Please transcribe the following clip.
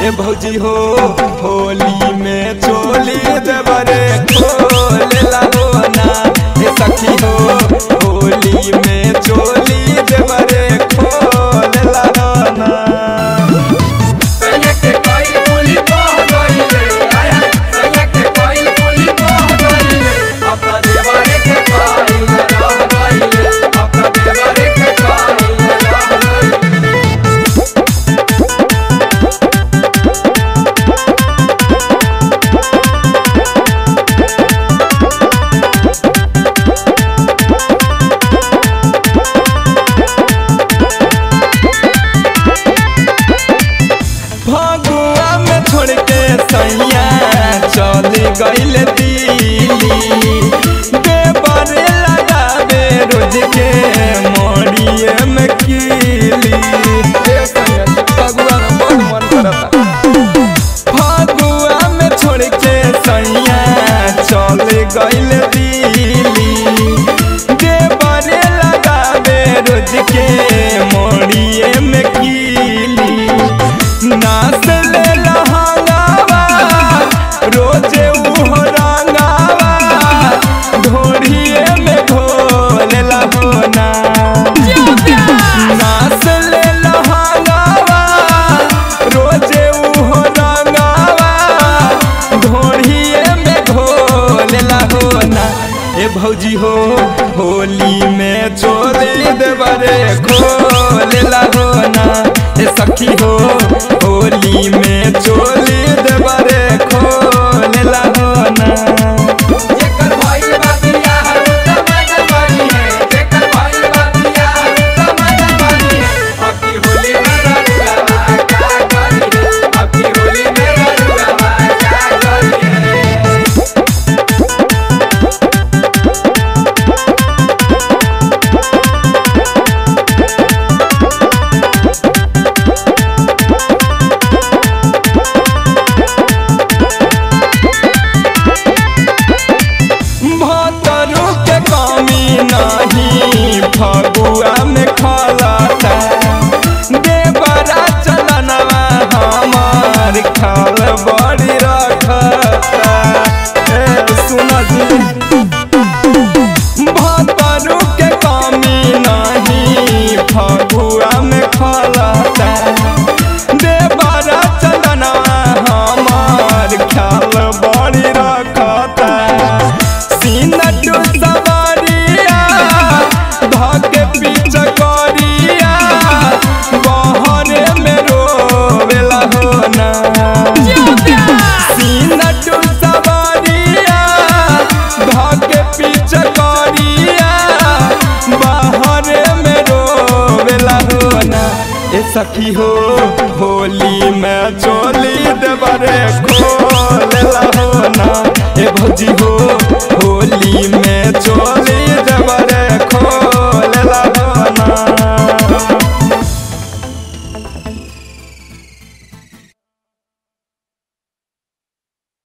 ए भौजी हो होली में चोली देवरे खोलेला हो ना ए सखी हो होली में चोली देवरे खोलेला हो ना फगुआ में छोड़ के सैया चल गईल दिल्ली देवरे लगावे रोज के मोड़िए में कीली ए सैया, फगुआ में बहुत मन करता फगुआ में छोड़ के सैया चल गईल दिल्ली देवरे लगावे रोज के मोड़िए में कीली नाच ले लहंगावा रोजे उहो रंगावा ढोढ़िए में घोलेला होना नाच ले लहंगावा रोजे उहो रंगावा ढोढ़िए में घोलेला होना ए भौजी हो होली में चोली देवरे खोलेला होना ए सखी हो होली में चोली देवरे खोलेला होना भतरू के कमी नहीं फगुआ में खलता देवरा चलनवा हमार खाल बड़ी रखता ए सुन जी भतरू के कमी नहीं फगुआ में खलता देवरा चलनवा हमार खाल बड़ी रखता सीनटू सवारिया धके पीछ करिया बहरे में रोवेला होना सीनटू सवारिया धके पीछ करिया बहरे में रोवेला होना ए सखी हो होली में चोली देवरे खोलेला होना ए भौजी हो